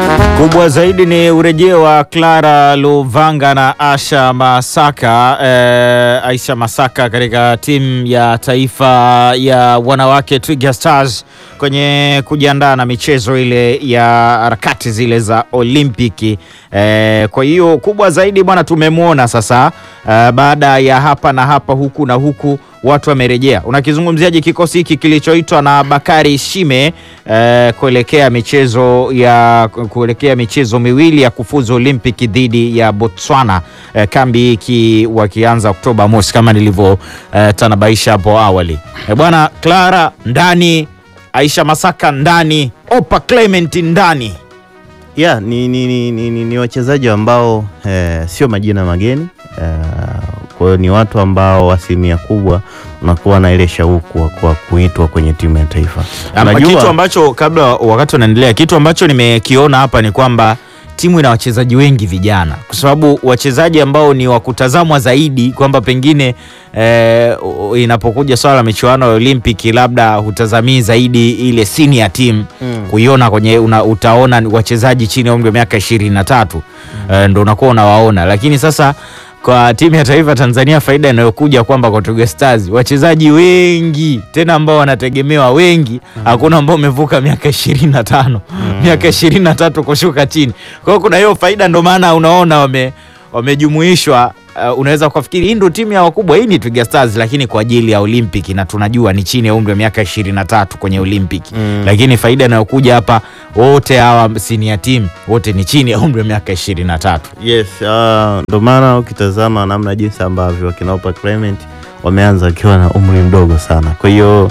Kubwa zaidi ni urejeo wa Clara Luvanga na Asha Masaka eh, Aisha Masaka katika timu ya taifa ya wanawake Twiga Stars kwenye kujiandaa na michezo ile ya harakati zile za Olimpiki. Eh, kwa hiyo kubwa zaidi bwana, tumemwona sasa eh, baada ya hapa na hapa huku na huku watu wamerejea. Unakizungumziaje kikosi hiki kilichoitwa na Bakari Shime eh, kuelekea michezo ya kuelekea michezo miwili ya kufuzu Olimpiki dhidi ya Botswana eh, kambi hiki wakianza Oktoba mosi kama nilivyotanabaisha eh, hapo awali eh, bwana Clara ndani, Aisha Masaka ndani, Opa Clement ndani Yeah, ni, ni, ni, ni, ni, ni wachezaji ambao eh, sio majina mageni eh, kwa hiyo ni watu ambao asilimia kubwa unakuwa na ile shauku kwa kuitwa kwenye timu ya taifa. Ama Unajua- kitu ambacho kabla wakati unaendelea, kitu ambacho nimekiona hapa ni kwamba timu ina wachezaji wengi vijana, kwa sababu wachezaji ambao ni wa kutazamwa zaidi kwamba pengine eh, inapokuja swala la michuano ya Olimpiki labda hutazamii zaidi ile senior team Mm. kuiona kwenye una, utaona ni wachezaji chini ya umri wa miaka ishirini na tatu eh, ndo unakuwa unawaona, lakini sasa kwa timu ya taifa Tanzania faida inayokuja kwamba kwa Twiga Stars wachezaji wengi tena ambao wanategemewa wengi, hakuna ambao umevuka miaka ishirini na tano miaka ishirini na tatu kushuka chini. Kwa hiyo kuna hiyo faida, ndo maana unaona wame wamejumuishwa. Uh, unaweza kufikiri hii ndo timu ya wakubwa, hii ni Twiga Stars, lakini kwa ajili ya Olimpiki, na tunajua ni chini ya umri wa miaka ishirini na tatu kwenye Olimpiki Mm. lakini faida inayokuja hapa, wote hawa senior team wote ni chini ya umri wa miaka ishirini na tatu. Yes, ah, ndo maana ukitazama namna jinsi ambavyo wakina Opa Clement wameanza wakiwa na umri mdogo sana. Kwa hiyo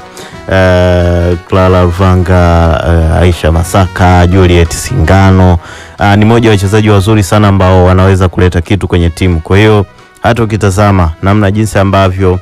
eh, Clara Luvanga, eh, Aisha Masaka, Juliet Singano ah, ni moja ya wachezaji wazuri sana ambao wanaweza kuleta kitu kwenye timu. Kwa hiyo hata ukitazama namna jinsi ambavyo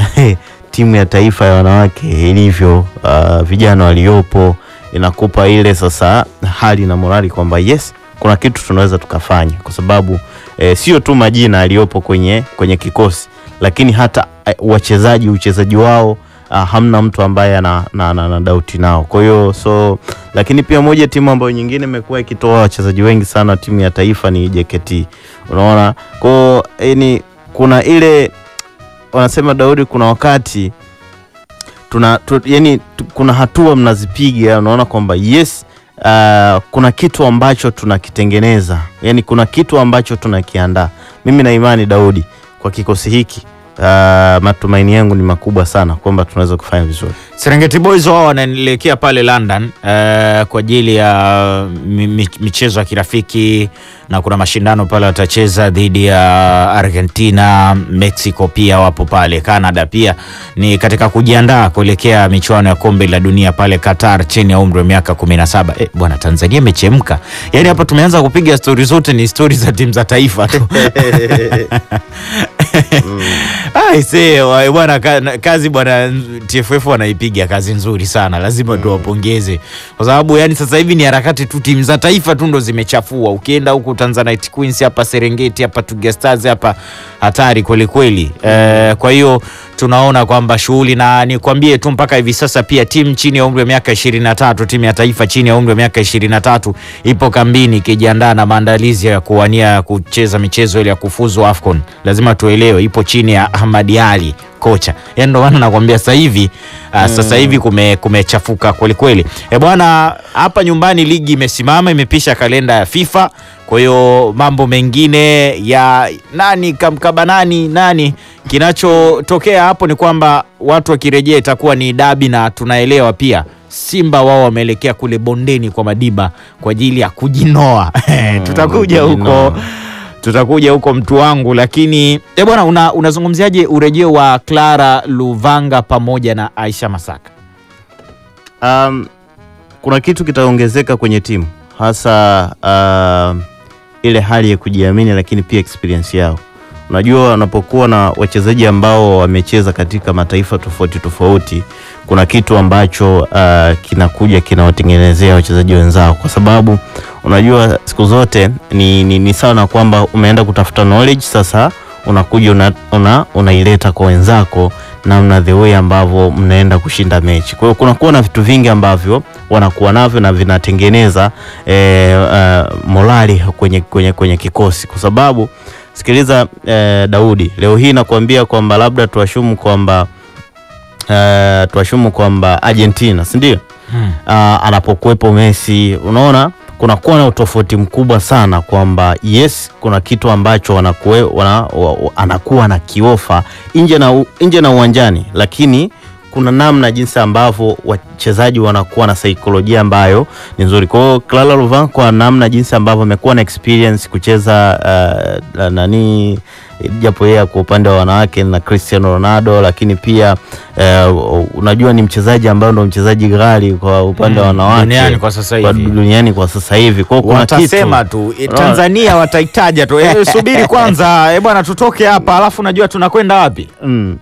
timu ya taifa ya wanawake ilivyo, ah, vijana waliopo, inakupa ile sasa hali na morali kwamba yes kuna kitu tunaweza tukafanya kwa sababu eh, sio tu majina aliyopo kwenye, kwenye kikosi lakini hata eh, wachezaji uchezaji wao ah, hamna mtu ambaye ana na, na, na dauti nao. Kwa hiyo so, lakini pia moja timu ambayo nyingine imekuwa ikitoa wachezaji wengi sana timu ya taifa ni JKT. Unaona, kwa hiyo yani kuna ile wanasema Daudi, kuna wakati tuna tu, yani tu, kuna hatua mnazipiga, unaona kwamba yes uh, kuna kitu ambacho tunakitengeneza, yani kuna kitu ambacho tunakiandaa. Mimi na imani Daudi, kwa kikosi hiki uh, matumaini yangu ni makubwa sana kwamba tunaweza kufanya vizuri. Serengeti Boys wao wanaelekea pale London eh, kwa ajili ya mi- mi- michezo ya kirafiki na kuna mashindano pale watacheza dhidi ya Argentina, Mexico pia wapo pale, Canada pia ni katika kujiandaa kuelekea michuano ya kombe la dunia pale Qatar chini ya umri wa miaka 17. Eh, bwana Tanzania imechemka. Yaani hapa tumeanza kupiga stori zote ni stori za timu za taifa tu. Aise wa- bwana ka- na- kazi bwana TFF wanaipiga kazi nzuri sana, lazima tuwapongeze kwa sababu yani sasa hivi ni harakati tu, timu za taifa tu ndo zimechafua. Ukienda huku Tanzanite Queens hapa Serengeti hapa Twiga Stars hapa hatari kweli kweli. Eh, kwa hiyo tunaona kwamba shughuli na nikwambie tu mpaka hivi sasa pia timu chini ya umri wa miaka 23 timu ya taifa chini ya umri wa miaka 23 ipo kambini ikijiandaa na maandalizi ya kuwania kucheza michezo ile ya kufuzu AFCON. Lazima tuelewe ipo chini ya Ahmad Ali kocha. Yaani ndio maana nakwambia sasa hivi uh, sasa hivi kume kumechafuka kweli kweli. E bwana, hapa nyumbani ligi imesimama imepisha kalenda ya FIFA. Kwa hiyo mambo mengine ya nani kamkaba nani nani, kinachotokea hapo ni kwamba watu wakirejea itakuwa ni dabi, na tunaelewa pia Simba wao wameelekea kule bondeni kwa Madiba kwa ajili ya kujinoa. Tutakuja huko kujinoa. tutakuja huko mtu wangu, lakini e bwana, una, unazungumziaje urejeo wa Clara Luvanga pamoja na Aisha Masaka? Um, kuna kitu kitaongezeka kwenye timu hasa um, ile hali ya kujiamini, lakini pia experience yao. Unajua, unapokuwa na wachezaji ambao wamecheza katika mataifa tofauti tofauti, kuna kitu ambacho uh, kinakuja kinawatengenezea wachezaji wenzao, kwa sababu unajua siku zote ni, ni, ni sawa na kwamba umeenda kutafuta knowledge, sasa unakuja una, una, unaileta kwa wenzako namna the way ambavyo mnaenda kushinda mechi. Kwa hiyo kunakuwa na vitu vingi ambavyo wanakuwa navyo na vinatengeneza eh, uh, morali kwenye, kwenye, kwenye kikosi kwa sababu sikiliza eh, Daudi, leo hii nakuambia kwamba labda tuashumu kwamba eh, tuashumu kwamba Argentina si ndio? Hmm. uh, anapokuwepo Messi, unaona kunakuwa na utofauti mkubwa sana kwamba yes, kuna kitu ambacho wanakuwe, wana, wa, wa, anakuwa na kiofa nje na, u- nje na uwanjani, lakini kuna namna jinsi ambavyo wachezaji wanakuwa na saikolojia ambayo ni nzuri. Kwa hiyo Clara Louvain kwa namna jinsi ambavyo amekuwa na experience kucheza uh, nani japo yeye kwa upande wa wanawake na Cristiano Ronaldo, lakini pia uh, unajua ni mchezaji ambaye ndo mchezaji ghali kwa upande wa Mm, wanawake duniani kwa sasa kwa hivi. duniani kwa sasa hivi. Kwa hiyo kuna watasema kitu tu e, Unaona? Tanzania wataitaja tu e, subiri kwanza e, bwana tutoke hapa alafu najua tunakwenda wapi mm.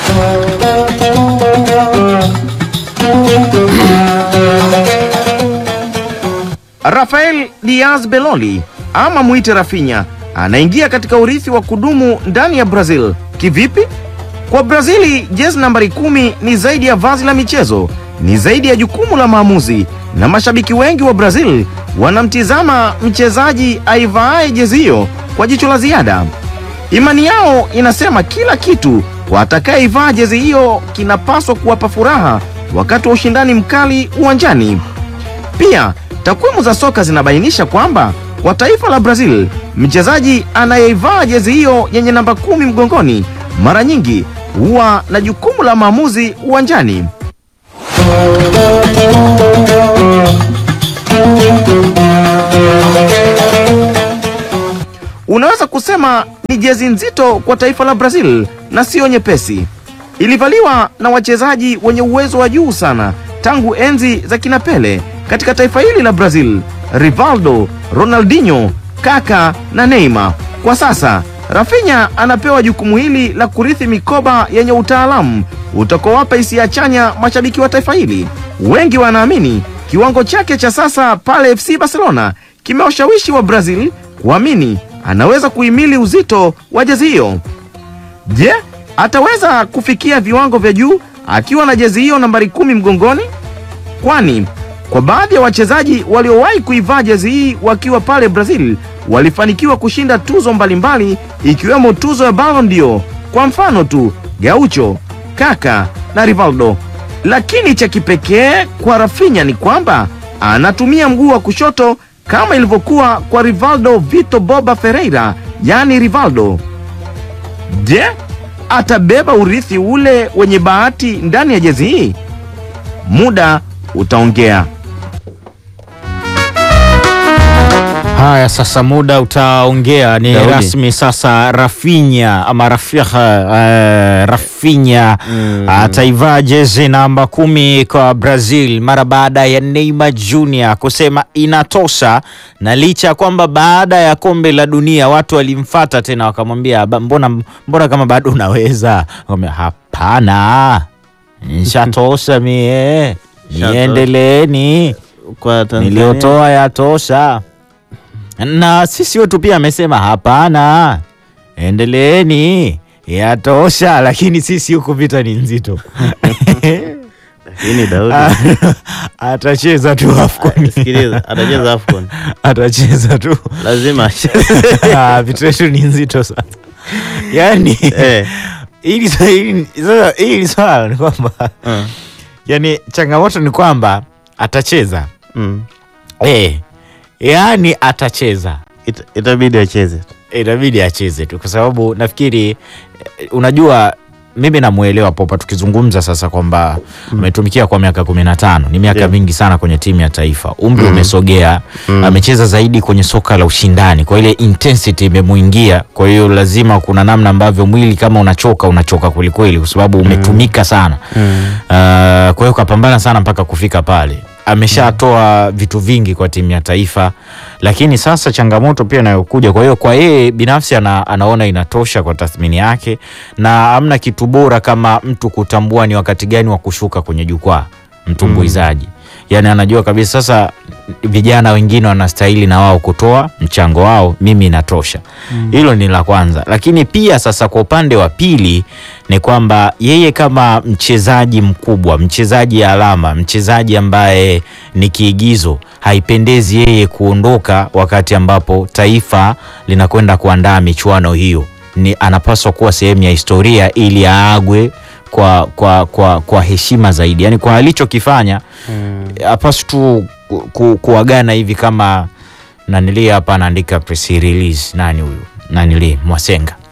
Rafael Diaz Beloli ama mwite Rafinha anaingia katika urithi wa kudumu ndani ya Brazil. Kivipi? Kwa Brazili, jezi nambari kumi ni zaidi ya vazi la michezo, ni zaidi ya jukumu la maamuzi, na mashabiki wengi wa Brazil wanamtizama mchezaji aivaaye jezi hiyo kwa jicho la ziada. Imani yao inasema kila kitu kwa atakayeivaa jezi hiyo kinapaswa kuwapa furaha wakati wa ushindani mkali uwanjani. Pia takwimu za soka zinabainisha kwamba kwa taifa la Brazil, mchezaji anayeivaa jezi hiyo yenye namba kumi mgongoni mara nyingi huwa na jukumu la maamuzi uwanjani. Unaweza kusema ni jezi nzito kwa taifa la Brazil na siyo nyepesi. Ilivaliwa na wachezaji wenye uwezo wa juu sana tangu enzi za kina Pele katika taifa hili la Brazil, Rivaldo, Ronaldinho, Kaka na Neymar. Kwa sasa Rafinha anapewa jukumu hili la kurithi mikoba yenye utaalamu utakaowapa hisia chanya mashabiki wa taifa hili. Wengi wanaamini kiwango chake cha sasa pale FC Barcelona kimewashawishi wa Brazil kuamini anaweza kuhimili uzito wa jezi hiyo. Je, ataweza kufikia viwango vya juu akiwa na jezi hiyo nambari kumi mgongoni? Kwani kwa baadhi ya wachezaji waliowahi kuivaa jezi hii wakiwa pale Brazil walifanikiwa kushinda tuzo mbalimbali ikiwemo tuzo ya Ballon d'Or, kwa mfano tu Gaucho, Kaka na Rivaldo. Lakini cha kipekee kwa Rafinha ni kwamba anatumia mguu wa kushoto kama ilivyokuwa kwa Rivaldo Vito Boba Ferreira, yaani Rivaldo. Je, atabeba urithi ule wenye bahati ndani ya jezi hii? Muda utaongea. haya sasa muda utaongea ni Daudi. rasmi sasa Rafinha ama Rafiha uh, Rafinha Mm. ataivaa jezi namba kumi kwa Brazil mara baada ya Neymar Jr kusema inatosha, na licha ya kwamba baada ya kombe la dunia watu walimfata tena wakamwambia "Ba- mbona, mbona kama bado unaweza, akamwambia hapana, nishatosha mie, Nishatosha. niendeleeni kwa Tanzania niliyotoa yatosha. Na sisi wetu pia amesema hapana, endeleeni, yatosha. Lakini sisi huku vita ni nzito. lakini Daudi Atacheza tu AFCON, sikiliza, atacheza AFCON atacheza tu lazima acheze. Ah, vita yetu ni nzito sana yani eh, hili hili- sasa hili swala ni kwamba uh, yani changamoto ni kwamba atacheza mm. eh, yani atacheza Ita- itabidi acheze inabidi acheze tu kwa sababu nafikiri eh, unajua mimi namwelewa Popa tukizungumza sasa kwamba ametumikia kwa miaka kumi na tano ni miaka Ndio. mingi sana kwenye timu ya taifa umri umesogea amecheza zaidi kwenye soka la ushindani kwa ile intensity imemuingia kwa hiyo lazima kuna namna ambavyo mwili kama unachoka unachoka kwelikweli kwa sababu umetumika sana mm. Uh, kwa hiyo kapambana sana mpaka kufika pale. Ameshatoa vitu vingi kwa timu ya taifa, lakini sasa changamoto pia inayokuja. Kwa hiyo kwa yeye binafsi ana, anaona inatosha kwa tathmini yake, na amna kitu bora kama mtu kutambua ni wakati gani wa kushuka kwenye jukwaa mtumbuizaji. yani anajua kabisa sasa vijana wengine wanastahili na wao kutoa mchango wao, mimi inatosha. Hilo ni la kwanza, lakini pia sasa kwa upande wa pili ni kwamba yeye kama mchezaji mkubwa, mchezaji alama, mchezaji ambaye ni kiigizo, haipendezi yeye kuondoka wakati ambapo taifa linakwenda kuandaa michuano hiyo. Ni anapaswa kuwa sehemu ya historia ili aagwe kwa, kwa, kwa, kwa heshima zaidi, yaani kwa alichokifanya hapaswi tu ku- ku- kuagana hivi kama nanili hapa anaandika press release. Nani huyu nanili Mwasenga